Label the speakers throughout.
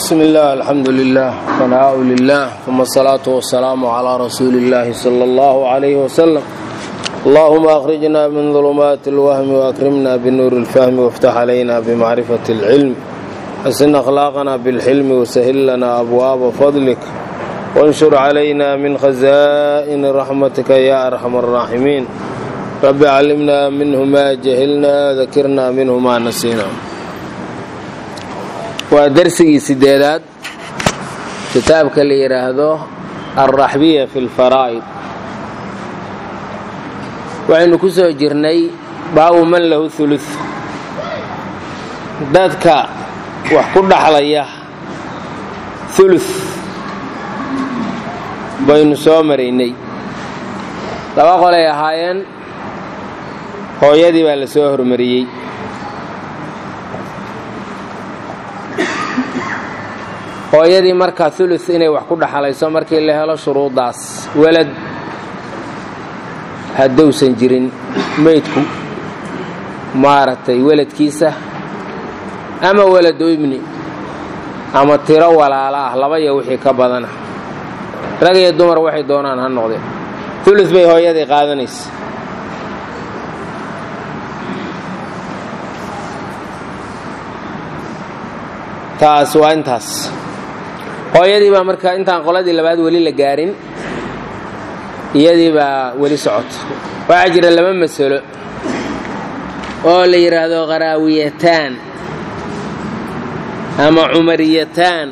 Speaker 1: بسم الله الحمد لله ثناء لله ثم الصلاة والسلام على رسول الله صلى الله عليه وسلم اللهم أخرجنا من ظلمات الوهم وأكرمنا بنور الفهم وافتح علينا بمعرفة العلم حسن أخلاقنا بالحلم وسهل لنا أبواب فضلك وانشر علينا من خزائن رحمتك يا أرحم الراحمين رب علمنا منه ما جهلنا ذكرنا منه ما نسينا waa darsigii sideedaad kitaabka la yidhaahdo alraxbiya fi lfaraa'id waxaynu ku soo jirnay baabu man lahu hulud dadka wax ku dhaxlaya hulud baynu soo maraynay laba qolay ahaayeen hooyadii baa la soo hormariyey hooyadii markaa ulu inay wax ku dhaxalayso markii la helo shuruuddaas welad haddowsan jirin maydku maaragtay weladkiisa ama welado ibni ama tiro walaalo ah laba iyo wixii ka badana rag iyo dumar waxay doonaan ha noqdeen ulu bay hooyadii qaadanaysa taas waa intaas hooyadii baa marka intaan qoladii labaad weli la gaarin iyadii baa weli socota waxaa jira laba masalo oo la yidhaahdo qaraawiyataan ama cumariyataan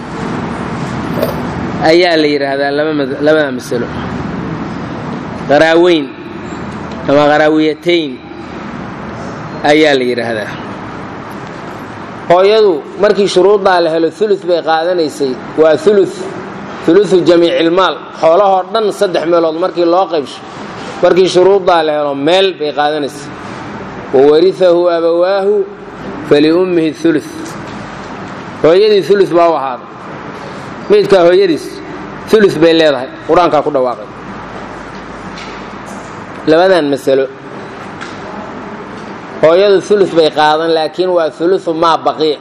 Speaker 1: ayaa la yidhaahdaa labada masalo qaraaweyn ama qaraawiyatayn ayaa la yidhaahdaa hooyadu markii shuruuddaa la helo ulu bay qaadanaysay waa ulu uluu jamiicilmaal xoolahoo dhan saddex meelood markii loo qaybsho markii shuruuddaa la helo meel bay qaadanaysay wawariahu abawaahu faliummihi ulu hooyadii ulu baa u ahaaday meydkaa hooyadiis ulu bay leedahay qur-aankaa ku dhawaaqay labadan masalo hooyadu ulu bay qaadan laakiin waa uluu maa baqiya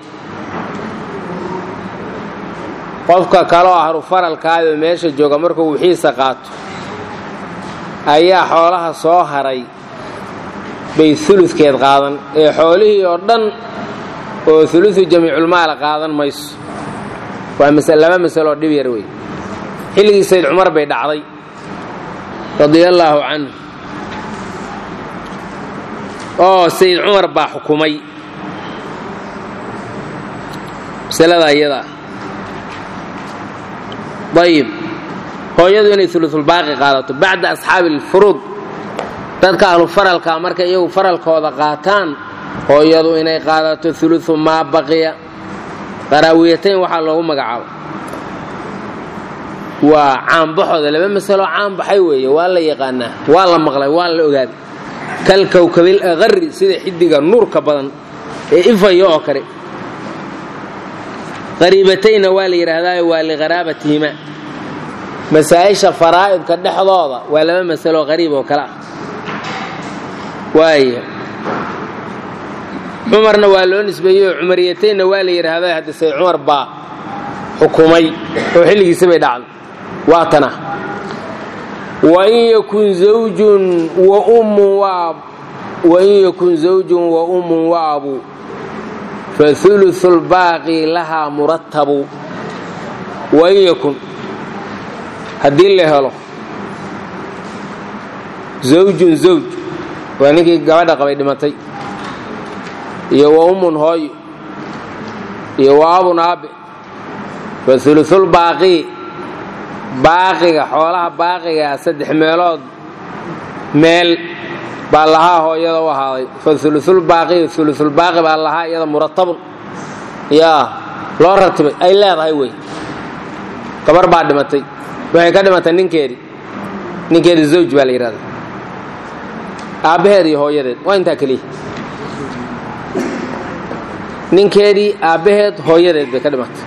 Speaker 1: qofka kaloo ahru faralkaayoo meesha jooga markuu wixiisa qaato ayaa xoolaha soo haray bay uludkeed qaadan ee xoolihii oo dhan oo uluu jamiiculmaala qaadan mayso waa laba masaloo dhib yar wey xilligii sayd cumar bay dhacday radia allaahu canhu oo sayd cumar baa xukumay masalada iyadaa ayib hooyadu inay ulusulbaaqi qaadato bacda asxaabi alfuruud dadka ahlu faralka markay iyagu faralkooda qaataan hooyadu inay qaadato ulusu maa baqiya qaraawiyatayn waxaa loogu magacaabo waa caanbaxooda laba masalo caanbaxay weeye waa la yaqaanaa waa la maqlay waa la ogaaday kalkowkabil aqari sida xidiga nuurka badan ee ifaya oo kale qariibatayna waa la yidhaahdaa waa liqaraabatihima masaa'isha faraa'idka dhexdooda waa laba masalo qariib oo kale ah waaya cumarna waa loo nisbeeyey oo cumariyataynna waa la yidhaahdaa hadda sayd cumar baa xukumay oo xilligiisa bay dhacday waa tana wain yakun zawjun wa ummun waab wain yakun zawjun wa ummun wa abu fa ulusu lbaaqi lahaa murattabu wain yakun haddii la helo zawjun zawj waa ninkii gabadha qabay dhimatay iyo wa ummun hooyo iyo wa abun aabe fa ulusulbaaqi baaqiga xoolaha baaqigaa saddex meelood meel baa lahaa hooyada u ahaaday fa ulusulbaaqi ulusulbaaqi baa lahaa iyada muratabun yaa loo ratibay ay leedahay wey gabar baa dhimatay waxay ka dhimatay ninkeedii ninkeedii zawj baa la yidhahda aabbaheed iyo hooyadeed waa intaa keliya ninkeedii aabbaheed hooyadeed bay ka dhimatay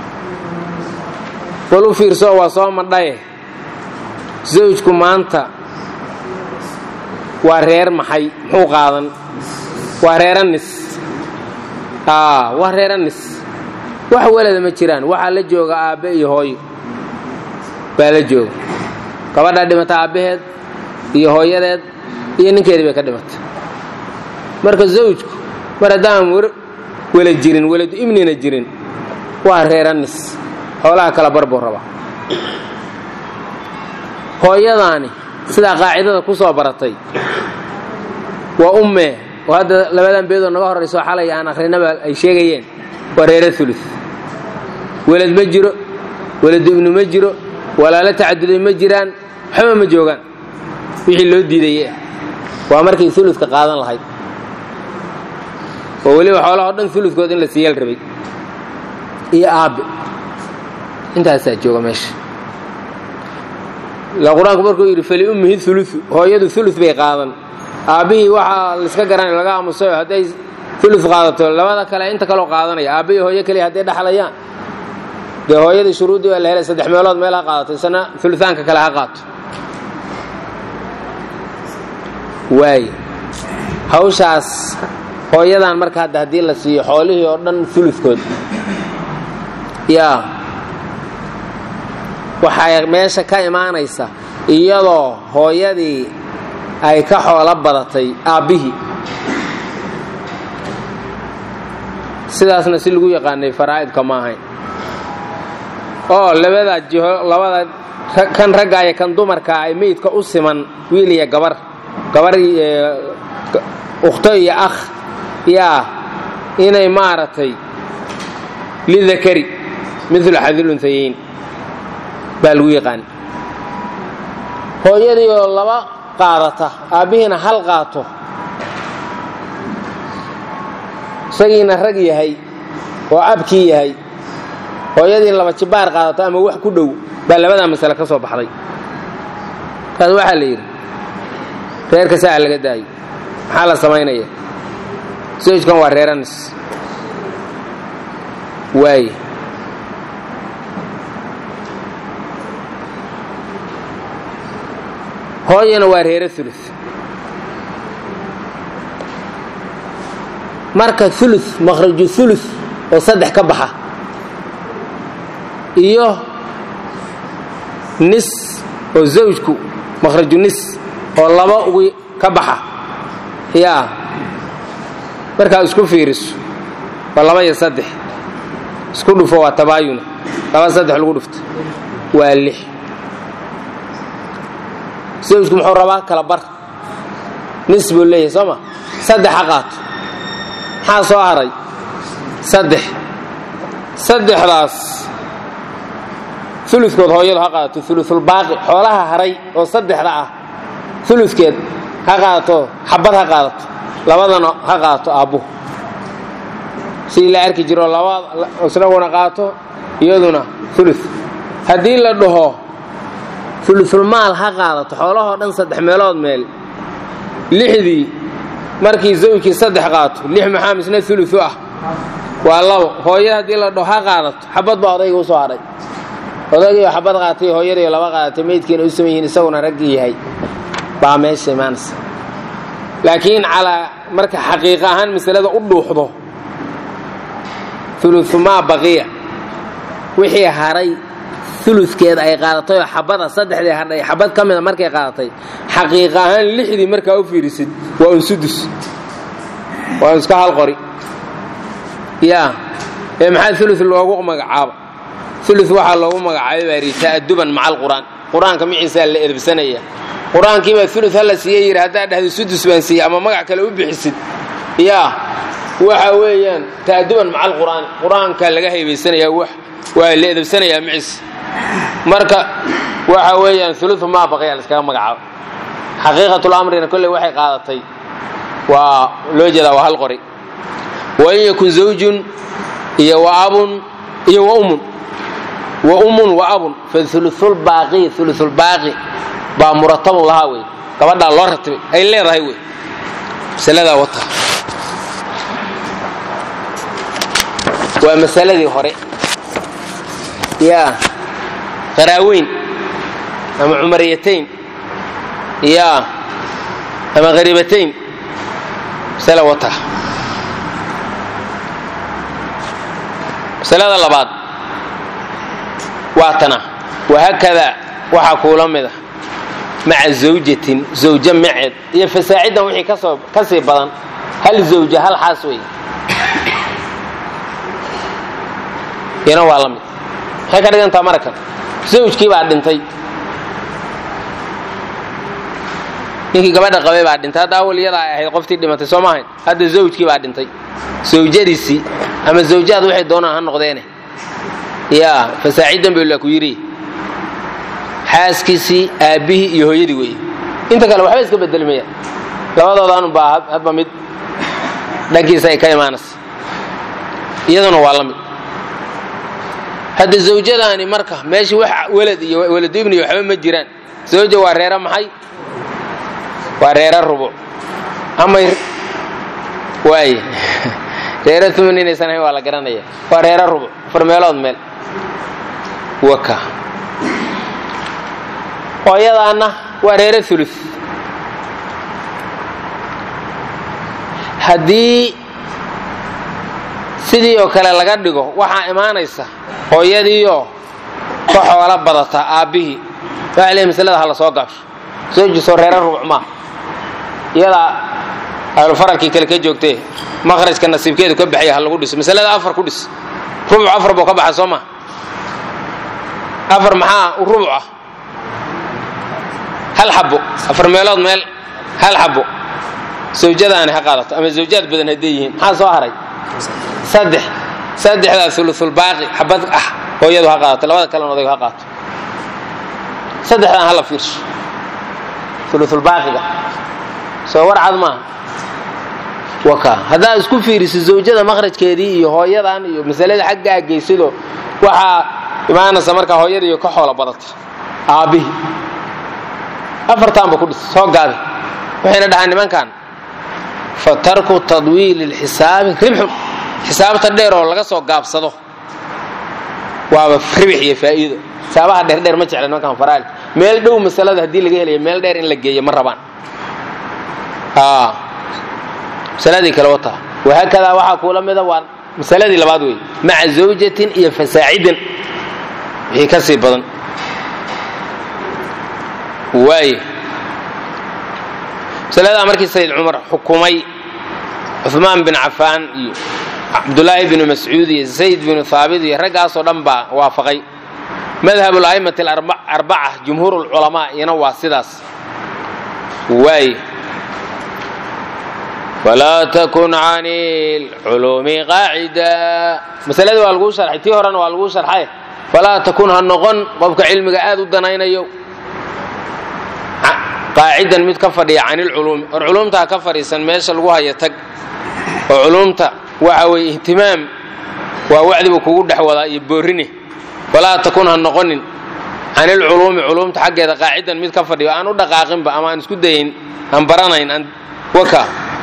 Speaker 1: bal u fiirso waa soo madhaye zawjku maanta waa reer maxay muxuu qaadan waa reeranis waa reeranis wax walada ma jiraan waxaa la jooga aabbe iyo hooyo baa la jooga gabadhaa dhimata aabbaheed iyo hooyadeed iyo ninkeedii bay ka dhimatay marka zawjku mar haddaan wala jirin waladu ibnina jirin waa reeranis xoolaha kala barbuu rabaa hooyadaani sidaa qaacidada ku soo baratay waa ummee oo hadda labadan beedoo naga horrayso xalay aan akhrinaba ay sheegayeen waa reera ulu welad ma jiro weladu ibnu ma jiro walaalo tacaduday ma jiraan waxba ma joogaan wixii loo diidaye waa markay uludka qaadan lahayd oo weliba xoolahao dhan uludkood in la siiyal rabay iyo aabbe intaasaa jooga meesha ila qur-aanku markuu yidhi faliummihi ulu hooyadu ulu bay qaadan aabbihii waxaa laiska garanay laga aamusayo hadday ulu qaadato labada kale inta kaloo qaadanaya aabbihi hooyo keliya hadday dhaxlayaan dee hooyadii shuruuddii baa la helay saddex meelood meel ha qaadato isna uluaanka kale ha qaato waay hawshaas hooyadan marka hadda haddii la siiyo xoolihii oo dhan uludkood yaa waxay meesha ka imaanaysa iyadoo hooyadii ay ka xoolo badatay aabbihii sidaasna si lagu yaqaanay faraa'idka ma ahayn oo labada jiho labada kan ragga iyo kan dumarkaa ay meydka u siman wiil iyo gabar gabar ukhto iyo akh yaa inay maaragtay lidakari midlu xadilunhayayn baa lagu yaqaan hooyadii oo laba qaadata aabbihiina hal qaato isagiina rag yahay oo abkii yahay hooyadii laba jibaar qaadato ama wax ku dhow baa labadaa masale ka soo baxday kaas waxaa la yidhi reerka saa laga daayo maxaa la samaynaya sojkan waa reeranis waaye hooyana waa reere ulu marka ulu makhraju ulu oo saddex ka baxa iyo nis oo zawjku makhraju nis oo laba ugu ka baxa yaa markaa isku fiiriso waa laba iyo saddex isku dhufo waa tabaayuna laba saddex lagu dhufto waa lix zawjku muxuu rabaa kala bar nis buu leeyahay soo ma saddex ha qaato maxaa soo haray saddex saddexdaas uludkood hooyadu ha qaadato ulusulbaaqi xoolaha haray oo saddexda ah uludkeed ha qaadato xabad ha qaadato labadana ha qaadato aabbuhu sidii la arki jiro laba isnaguna qaato iyaduna ulu haddii la dhaho ulusulmaal ha qaadato xoolahoo dhan saddex meelood meel lixdii markii zawjkii saddex qaato lix maxaa misna ulu ah waa labo hooyada haddii la dhaho ha qaadato xabad baa odayga u soo hadhay odaygiioo xabad qaatay hooyadaiyo laba qaadatay meydkiina u saman yihiin isaguna raggii yahay baa meesha imaanaysa laakiin calaa marka xaqiiqa ahaan masalada u dhuuxdo ulumaa baqiya wixii haray uludkeeda ay qaadatay oo xabada saddexdii hadhay xabad ka mida markay qaadatay xaqiiqa ahaan lixdii markaa u fiirisid waa un sudus waa un iska hal qori yaa ee maxaa ulu loogu magacaaba ulu waxaa loogu magacaabay baa yidhi ta'aduban maca alqur'aan qur-aanka miciisaa la edabsanaya qur-aankiibaa ulu hala siiye yidhi haddaa dhahda sudus baan siiye ama magac kale u bixisid yaa waxa weeyaan ta'aduban maca alqur'aan qur-aankaa laga haybaysanayaa waa la edabsanayaa miciis marka waxa weeyaan ulu maa baqaya laskaga magacaabo xaqiiqatulamrina kolley waxay qaadatay waa loo jeedaa waa hal qori wain yakun zawjun iyo wa abun iyo wa umun wa ummun wa abun fa uluulbaaqi uluulbaaqi baa muratabun lahaa wey gabadhaa loo ratibay ay leedahay wey masaladaa wata waa masaladii hore yaa qaraaweyn ama cumariyatayn yaa ama hariibatayn masala wata masalada labaad waa tana wahaakadaa waxaa kuula mid a maca zawjatin zawjo maceed iyo fasaacidan wixii kasoo ka sii badan hal zawja hal xaas wey iyana waa la mid maxay ka dhigantaa marakan zawjkii baa dhintay ninkii gabadha qabay baa dhintay hadda awal iyadaa ay ahayd qoftii dhimatay soo maahayn hadda zawjkii baa dhintay zawjadiisii ama zawjaad waxay doonaan ha noqdeene yaa fasaacidan bay la ku yidhi xaaskiisii aabbihii iyo hooyadii weeye inta kale waxba iska bedelmaya labadoodaanu baa hadba mid dhankiisa ay ka imaanaysa iyaduna waa la mid hadda zawjadaani marka meeshii wax welad iyo weladu ibni waxba ma jiraan zawja waa reera maxay waa reera rubuc amay waay reera uman inaysan ahayn waa la garanaya waa reera rubuc afar meelood meel waka hooyadaanna waa reere ulu haddii sidii oo kale laga dhigo waxaa imaanaysa hooyadiioo ka xoolo badata aabbihii waxa leey masalada ha la soo gaabsho soo jiso reere rubuc maa iyadaa ahlufaralkii kale ka joogtee maqrajka nasiibkeedu ka baxaya ha lagu dhiso masalada afar ku dhis rubuc afar buu ka baxa soo maa afar maxaa rubuc ah hal xabo afar meelood meel hal xabo zawjadaani ha qaadato ama zawjaad badan hadday yihiin maxaa soo haray saddex saddexdaa ulusulbaaqi xabad ah hooyadu ha qaadato labada kalena odaygu ha qaato saddexdaan hala fiirsho ulusulbaaqiga soo war cad maaha waka haddaad isku fiiriso zawjada maqrajkeedii iyo hooyadan iyo masalada xaggaa geysido waxaa imaanaysa markaa hooyadiiyo ka xoolo badata aabbihii afartaanba ku dhis soo gaabi waxayna dhahaan nimankan fa tarku tadwiili lxisaabi ribxun xisaabta dheer oo laga soo gaabsado waaba ribix iyo faa'iido xisaabaha dheerdheer ma jecla nimankan faraali meel dhow masalada haddii laga helayo meel dheer in la geeyo ma rabaan masaladii kale wataa wahaakadaa waxaa kuula mida waa masaladii labaad wey maca zawjatin iyo fasaacidin wixii ka sii badan waay masaladaa markii sayid cumar xukumay cumaan bin cafaan iyo cabdulaahi binu mascuud iyo zayd binu haabit iyo raggaasoo dhan baa waafaqay madhab la'imati alarbaca jumhuur lculamaa iyana waa sidaas waay falaa takun can lculuumi qaacida masaladii waa laguu sharxay tii horena waa laguu sharxay falaa takun ha noqon qofka cilmiga aad u danaynayo qaacidan mid ka fadhiya can ilculuumi or culuumta ha ka fadhiisan meesha lagu haya tag oo culuumta waxa weeye ihtimaam waa wacdibu kugu dhex wadaa iyo boorine falaa takun ha noqonin can ilculuumi culuumta xaggeeda qaacidan mid ka fadhiyo aan u dhaqaaqinba ama aan isku dayin aan baranayn aan waka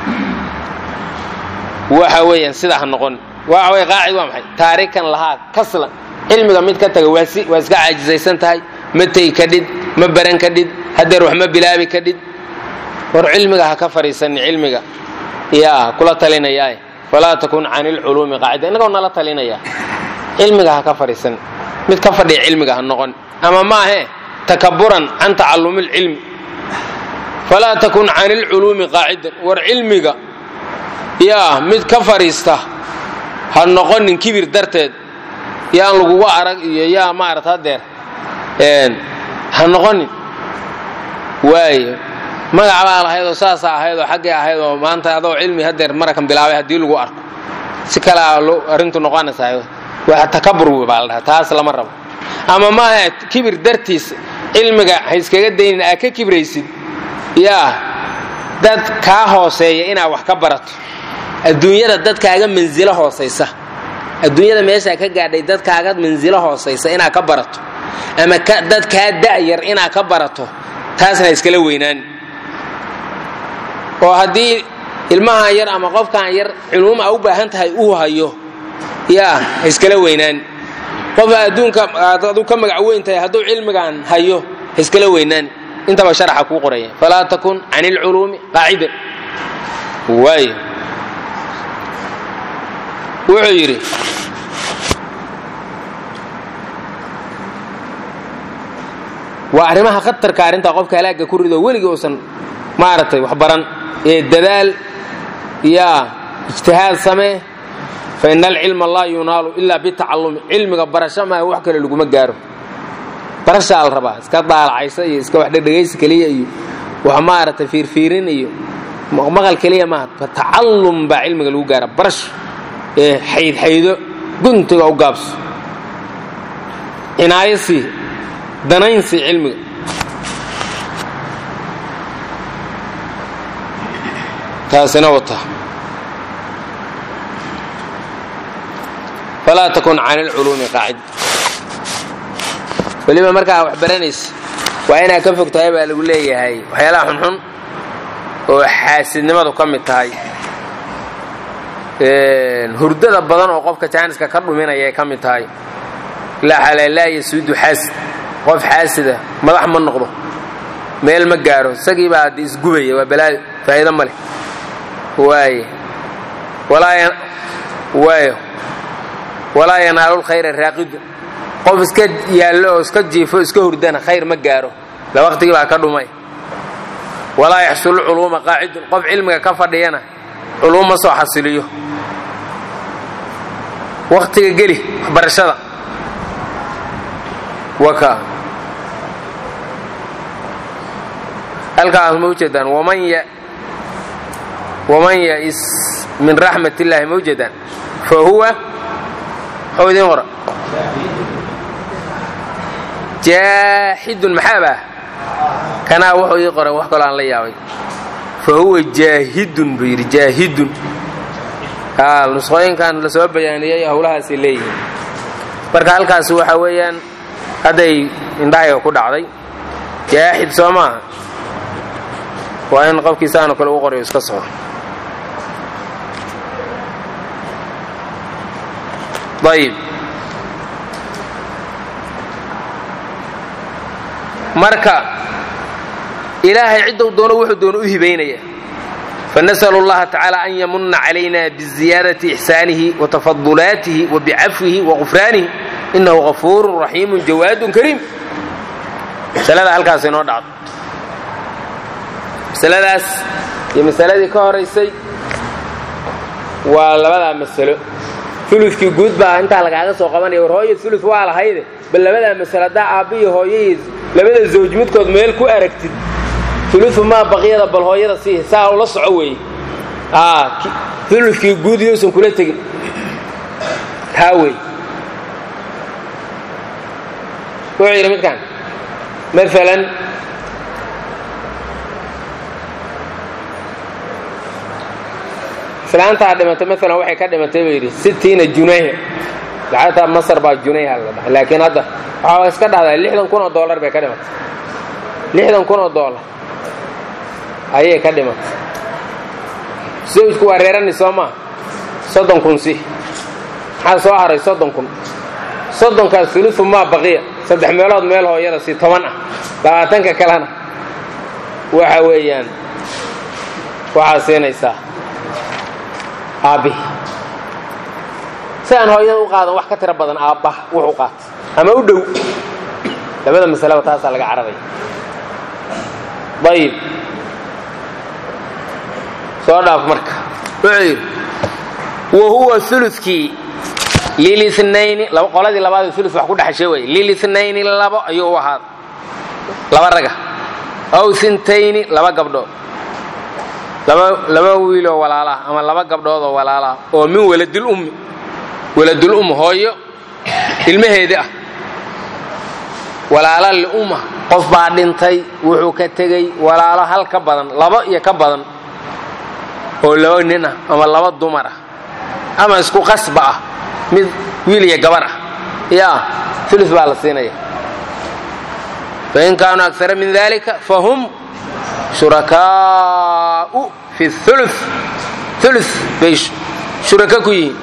Speaker 1: waxa weeyaan sidaa ha noqonin waxa weye qaacid waa maxay taarikan lahaa kaslan cilmiga mid ka taga waa waa iska caajisaysan tahay ma tegi kadhid ma baran kadhid hadeer wax ma bilaabi kadhid war cilmiga ha ka fadhiisanin cilmiga yaa kula talinayaae falaa takun can ilculuumi qaacida innagoo nala talinaya cilmiga ha ka fadhiisanin mid ka fadhiya cilmiga ha noqon ama maahe takaburan can tacallumi lcilmi falaa takun can ilculuumi qaacidan war cilmiga yaa mid ka fadhiista ha noqonin kibir darteed yaan lagugu arag iyo yaa maarata hadeer ha noqonin waayo magac baa lahayd oo saasaa ahayd oo xaggay ahayd oo maanta adoo cilmi hadeer marakan bilaabay haddii lagu arko si kale a arrintu noqonaysaa waa takabur baa la dhaha taas lama rabo ama maaha kibir dartiis cilmiga ha iskaga daynin aa ka kibraysid yaa dad kaa hooseeya inaad wax ka barato adduunyada dad kaaga mansilo hoosaysa adduunyada meeshaa ka gaadhay dad kaaga mansilo hoosaysa inaad ka barato ama dad kaa da'yar inaad ka barato taasna iskala weynaan oo haddii ilmahan yar ama qofkan yar culuum a u baahan tahay uu hayo yaa ha iskala weynaan qofa adduunka adu ka magac weyn tahay hadduu cilmigan hayo ha iskala weynaan intaba sharaxa kuu qoraya falaa takun can ilculuumi qaacidan waay wuxuu yidhi waa arrimaha khatarka arrintaa qofka halaagga ku rido weligii uusan maaragtay wax baran ee dadaal yaa ijtihaad samee fa ina alcilma laa yunaalu ilaa bitacallumi cilmiga barasho maaha wax kale laguma gaaro barashaa la rabaa iska daalacaysa iyo iska wax dhegdhegaysi keliya iyo wax maaragtay fiirfiirin iyo maqal keliya maaha tacallum baa cilmiga lagu gaara barasho ee xaydxaydo guntiga u gaabso cinaayasii danaynsii cilmiga taasina wata falaa takun can ilculuumi qaacid weliba markaa wax baranaysa waa inaad ka fog tahay baa lagu leeyahay waxyaalaha xunxun oo xaasidnimadu ka mid tahay hurdada badan oo qofka jaaniska ka dhuminaya ay ka mid tahay laa yasuudu xaasid qof xaasida madax ma noqdo meel ma gaaro isagii baa haddi isgubaya waa balaayo faa'iido ma leh waaye waayo walaa yanaalu lkhayra raaqidu qof iska yaallo oo iska jiifo iska hurdana khayr ma gaaro la waqtigii baa ka dhumay walaa yaxsulu culuuma qaacidun qof cilmiga ka fadhiyana culuum ma soo xasiliyo waktiga geli waxbarashada waka halkaas ma ujeedaan waman ya'is min raxmat illaahi ma ujeedaan fa huwa muxuu idiin qora jaaxidun maxaabah kanaa wuxuu ii qoray wax kaloo aan la yaabay fa huwa jaahidun buu yidhi jaahidun nusqooyinkan la soo bayaaniyey howlahaasay leeyihiin marka halkaas waxa weeyaan hadday indhahayga ku dhacday jaaxid soo maaha waa in qofkii saanoo kale u qorayo iska soco ayib marka ilaahay ciddou doono wuxuu doono u hibaynaya fanasأl اllaha tacaalى an yamuna calayna biziyaadati ixsaanihi watafadulaatihi wabicafwihi waqufraanihi inahu gafuuru raxiimu jawaadun kariim masalada halkaas inoo dhacdo masaladaas iyo masaladii ka horaysay waa labadaa masalo ulukii guud baa intaa lagaaga soo qabanaya war hooya ulu waa lahayde bal labadaa masalo haddaa aabba iyo hooyaiyo labada zawj midkood meel ku aragtid ulu maa baqyada bal hooyada sii saa ula soco weeye ulukii guud yousan kula tegin taa wey wuxuu yidhi midkaan maalan islaantaa dhimatay maalan waxay ka dhimatay buu yidhi sittiina junayha lacagta masar baa junayha la dhahay laakiin hadda waxaa iska dhahdaa lixdan kun oo dollar bay ka dhimatay lixdan kun oo dollar ayay ka dhimatay zawjku waa reerani soo maa soddon kun si maxaa soo haray soddon kun soddonkaas ulufu maa baqiya saddex meelood meel hooyada si toban ah labaatanka kalena waxa weeyaan waxaa siinaysaa aabbihi si aan hooyada u qaadan wax ka tiro badan aabbaha wuxu qaata ama u dhow labada masalaba taasaa laga carabaya ayib soo dhaaf marka wuxuu yidhi wa huwa ulukii lilnayni qoladii labaad ulu wax ku dhexashay wey lilnayni labo ayuu u ahaaday laba raga aw intayni laba gabdhood laba wiiloo walaalah ama laba gabdhoodoo walaalah oo min waladilummi waladulum hooyo ilmaheedii ah walaala liumma qof baa dhintay wuxuu ka tegey walaalo hal ka badan labo iyo ka badan oo laba nin ah ama laba dumar ah ama isku qasba ah mid wiil iyo gabar ah yaa ulu baa la siinaya fain kaanuu akara min dalika fahum shurakaau fi ulu ulu bay shuraka ku yihiin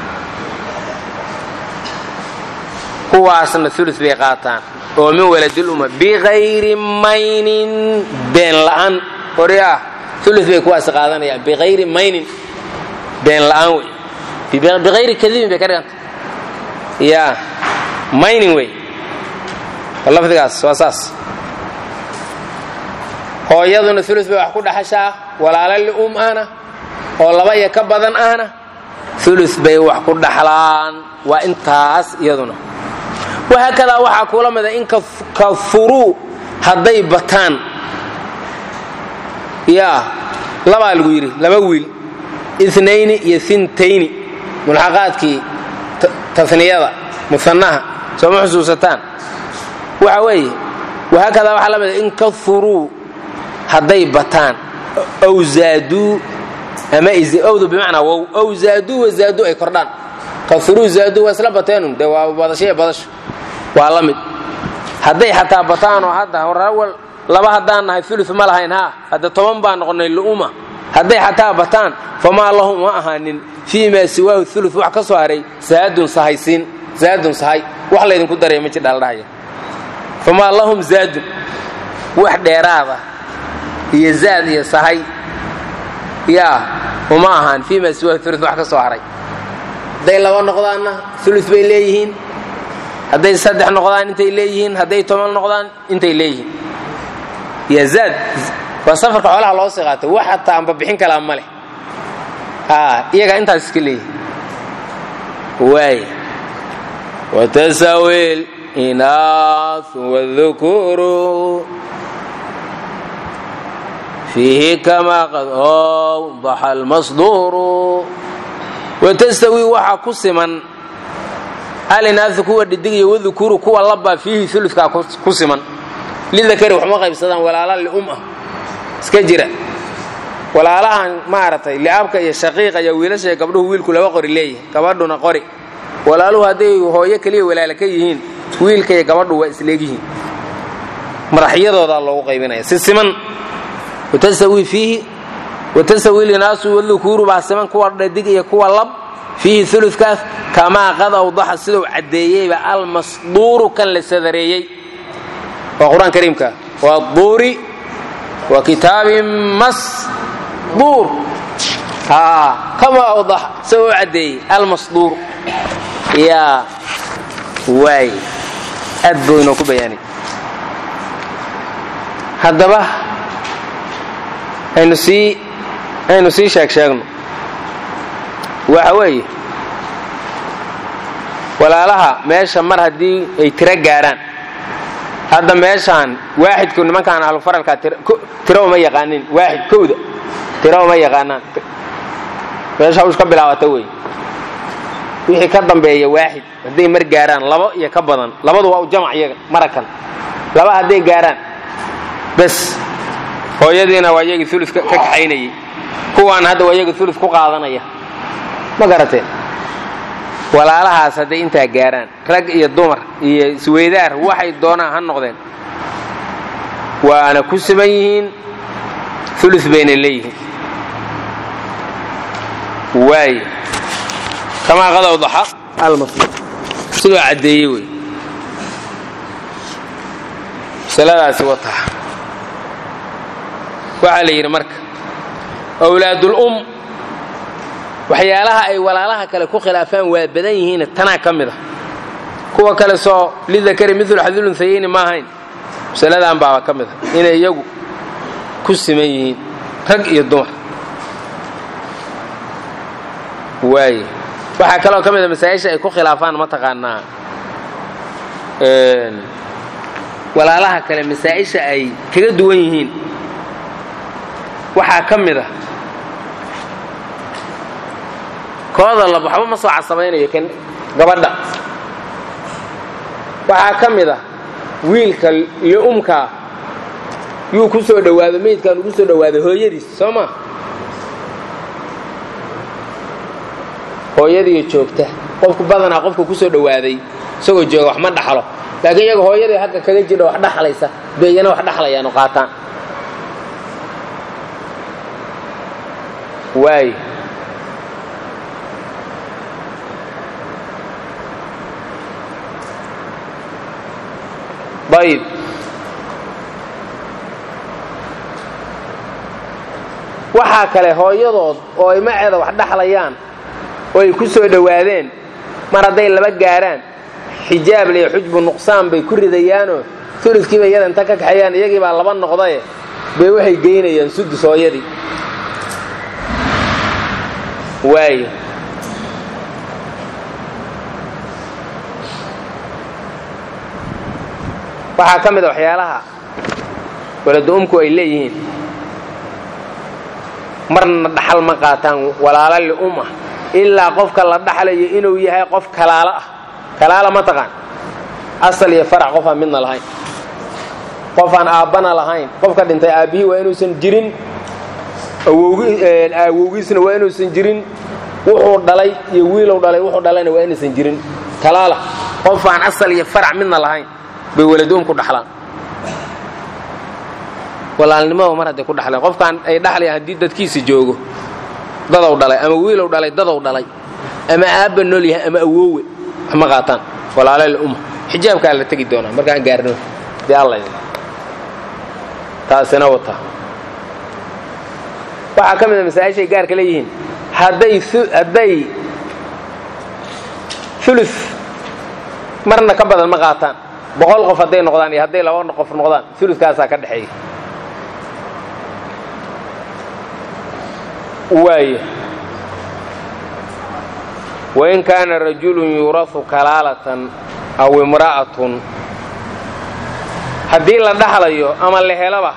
Speaker 1: kuwaasna ulu bay qaataan oo min waladilumma biayri maynin been la'aan oryaa ulu bay kuwaas qaadanayaan biayri maynin been la'aan wey biayri kadibin bay ka dhiganta ya maynin wey lafdigaas waa saas hooyaduna ulus bay wax ku dhaxashaa walaalo li'um ahna oo laba iyo ka badan ahna ulus bay wax ku dhaxlaan waa intaas iyaduna wahaakadaa waxaa kuula mida in kafuruu hadday bataan yaa labaa lagu yidhi laba wiil inayni iyo intayni mulxaqaadkii taniyada muanaha sooma xusuusataan waxa weeye wahaakadaa waxaa la mida in kafuruu hadday bataan ow zaaduu ama owdu bimacnaa wow ow zaaduu wa zaaduu ay kordhaan kafuruu zaaduu waa isla bateenun dee waa badasho iyo badasho waa la mid hadday xataa bataanoo hadda horawal laba haddaan nahay ulu ma lahayn haa hadda toban baan noqonnay lu'uma hadday xataa bataan famaa lahum ma ahaanin fii maa siwaahu ulu wax ka soo haray zaadun sahaysiin zaadun sahay wax laydinku daray ma jidhaaldhahaya famaa lahum zaadun wax dheeraada iyo zaad iyo sahay yaa uma ahaan fii maa siwaahu ulu wax ka soo haray hadday laba noqdaanna ulu bay leeyihiin hadday saddex noqdaan intay leeyihiin hadday toban noqdaan intay leeyihiin ya zaad waa safarka xoolaha loo sii qaatay wax hataa anba bixin kalaa ma leh iyagaa intaas iska leeyihin waay watasawiil inaas wadukuru fiihi kamaa qad awdaxa almasduuru watastawi waxaa ku siman alinaasi kuwa dhidig iyo wadukuru kuwa labbaa fiihi uludkaa ku siman lidakari waxma qaybsadaan walaala lium ah iska jira walaalahan maaragtay li'aabka iyo shaqiiqa iyo wiilasha gabdhuhu wiilku laba qori leeyahay gabadhuna qori walaaluhu hadday hooyo keliya walaala ka yihiin wiilka iyo gabadhu waa isleegyihiin madaxyadoodaa loogu qaybinaya si siman watasawi fiihi watasawi linaasu wadukuru baa siman kuwa dhadig iyo kuwa lab fiihi uludkaas kamaa qad awdaxa siduu caddeeyeyba almasduuru kan la sadareeyey waa qur-aan kariimka waa duuri wa kitaabin masduur kamaa awdaxa siduu u caddeeyey almasduur yaa waay aad buu inoo ku bayaanay haddaba aynu sii aynu sii sheeg sheegno waxa weeye walaalaha meesha mar haddii ay tiro gaaraan hadda meeshaan waaxidku nimankaan ahlufaralkaa tiro uma yaqaanin waaxid kowda tiro uma yaqaanaan meesha hawsh ka bilaabata wey wixii ka dambeeya waaxid hadday mar gaaraan labo iyo ka badan labadu waa u jamac iyaga marakan laba hadday gaaraan bes hooyadiina waa iyagii ulu ka kaxaynayay kuwaan hadda waa iyagii ulu ku qaadanaya ma garateen walaalahaas hadday intaa gaaraan rag iyo dumar iyo isweydaar waxay doonaan ha noqdeen waana ku siman yihiin ulu bayna leeyihiin waay kamaa qad awdaxa almasluub sidoo caddeeyey wey masaladaasi wataa waxaa la yidhi marka wlaadulum waxyaalaha ay walaalaha kale ku khilaafaan waa badan yihiin tanaa ka mid a kuwa kale soo lidakari milu xadulunsayeyni ma ahayn masaladan baaba ka mid a inay iyagu ku siman yihiin rag iyo dumar waaye waxaa kaloo ka mid a masaa'isha ay ku khilaafaan mataqaanaa walaalaha kale masaa'isha ay kaga duwan yihiin waxaa ka mid a kooda lab waxba ma soo casamaynayo kan gabadha waxaa ka mid ah wiilka li'umkaa yuu ku soo dhowaado meydkan ugu soo dhowaaday hooyadiis soo ma hooyadiiyo joogta qofku badanaa qofka ku soo dhowaaday isagoo jooga wax ma dhaxlo laakiin iyaga hooyadii hagga kaga jidha wax dhaxlaysa beeyana wax dhaxlayaanu qaataan waay ayb waxaa kale hooyadood oo ay maceeda wax dhaxlayaan oo ay ku soo dhowaadeen mar hadday laba gaaraan xijaab liyo xujbu nuqsaan bay ku ridayaanoo uludkiiba iyada inta ka kaxeeyaan iyagii baa laba noqdaye bay waxay geynayaan sudus hooyadii waayo waxaa ka mid a waxyaalaha waladu-umku ay leeyihiin marna dhaxal ma qaataan walaalo li'um ah ilaa qofka la dhaxlayo inuu yahay qof kalaalo ah kalaala ma taqaan asal iyo farac qof aan midna lahayn qof aan aabbana lahayn qofka dhintay aabbihii waa inuusan jirin awowgiisna waa inuusan jirin wuxuu dhalay iyo wiilow dhalay wuxuu dhalayna waa inuusan jirin kalaala qof aan asal iyo farac midna lahayn bay waladoomku dhaxlaan walaalnimada mar hadday ku dhaxleen qofkaan ay dhaxlayaan haddii dadkiisa joogo dadow dhalay ama wiilow dhalay dadow dhalay ama aabba nool yahay ama awoowe wax ma qaataan walaalal umma xijaabkaa la tegi doonaa markaan gaarno dee alla taasina wata waxaa ka mid a masaa'ishay gaarka leeyihiin hadday hadday ulu marna ka badan ma qaataan boqol qof hadday noqdaan iyo hadday laba qof noqdaan ulukaasaa ka dhexeeya waaya wain kaana rajulun yuurasu kalaalatan aw imra'atun haddii la dhaxlayo ama la helaba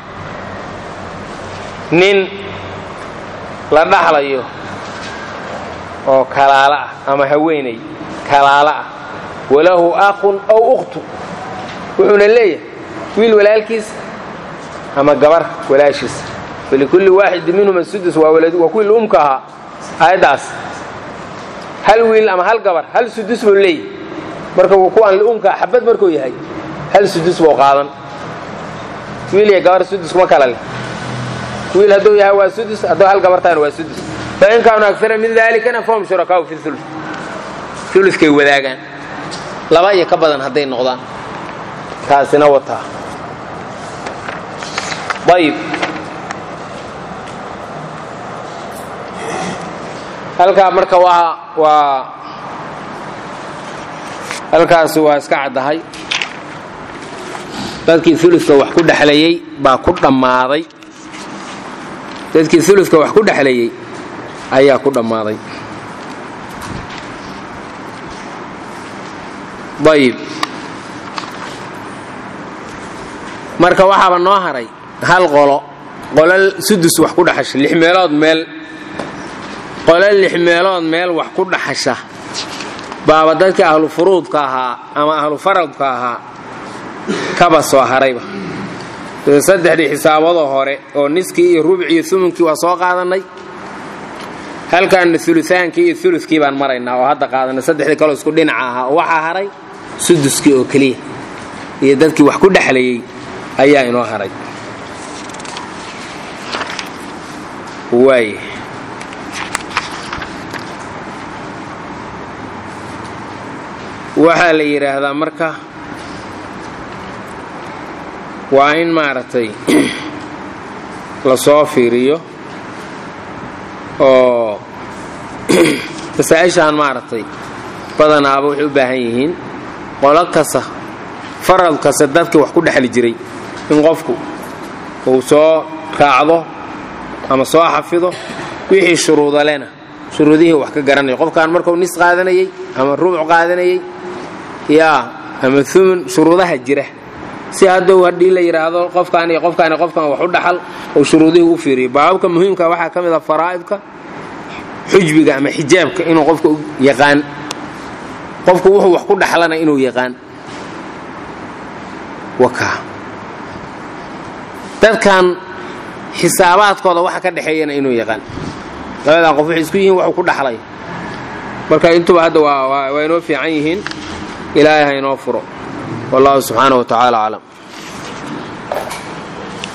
Speaker 1: nin la dhaxlayo oo kalaalo ah ama haweenay kalaalo ah walahu aqun aw ukhtu wuxuuna leeyahay wiil walaalkiis ama gabar walaashiis walikulli waaxidin minhuma sudus waa kuwii umka ahaa aayaddaas hal wiil ama hal gabar hal sudus buu leeyahy marka kuwaan liumkaa xabad markuu yahay hal sudus buu qaadan wiil iyo gabar sudus kuma kala leh wiil hadduu yahay waa sudus hadduu hal gabar tahayna waa sudus fain kaanuu agara min dalikana fahum shurakaau fi ulu ulukay wadaagaan laba iyo ka badan hadday noqdaan kaasina wataa ayib halkaa marka waa waa halkaas waa iska caddahay dadkii uludka wax ku dhexlayey baa ku dhammaaday dadkii uludka wax ku dhexlayey ayaa ku dhammaaday ayib marka waxaaba noo haray hal qolo qolo sudus wax ku dhexasha lix meelood meel qolo lix meelood meel wax ku dhaxasha baaba dadkii ahlu furuudka ahaa ama ahlu faradka ahaa kaba soo harayba saddexdii xisaabadoo hore oo niskii iyo rubicii iyo umunkii waa soo qaadannay halkaanna ulutaankii iyo ulukii baan maraynaa oo hadda qaadanay saddexdii kaloo isku dhinaca ahaa oo waxaa haray suduskii oo keliya iyo dadkii wax ku dhexlayey ayaa inoo haray waay waxaa la yidhaahdaa marka waa in maaragtay la soo fiiriyo oo masaa-ishaan maaragtay badanaaba waxay u baahan yihiin qolo kasta farad kasta dadkii wax ku dhexli jiray in qofku uu soo raacdo ama soo xafido wixii shuruudalena shuruudihii wax ka garanayo qofkaan markuu nis qaadanayey ama rubuc qaadanayey yaa ama umun shuruudaha jira si haddou haddii la yidhaahdo qofkaan iyo qofkaan qofkaan wax u dhaxal oo shuruudihii u fiiriyo baababka muhiimka waxaa ka mid a faraa'idka xujbiga ama xijaabka inuu qofka yaqaan qofku wuxuu wax ku dhaxlana inuu yaqaan wakaa dadkan xisaabaadkooda waxa ka dhexeeyana inuu yaqaan labadan qof waxay isku yihiin waxuu ku dhaxlay marka intuba hadda waa inoo fiican yihiin ilaahay ha inoo furo wallahu subxaanaه wa tacaala aclam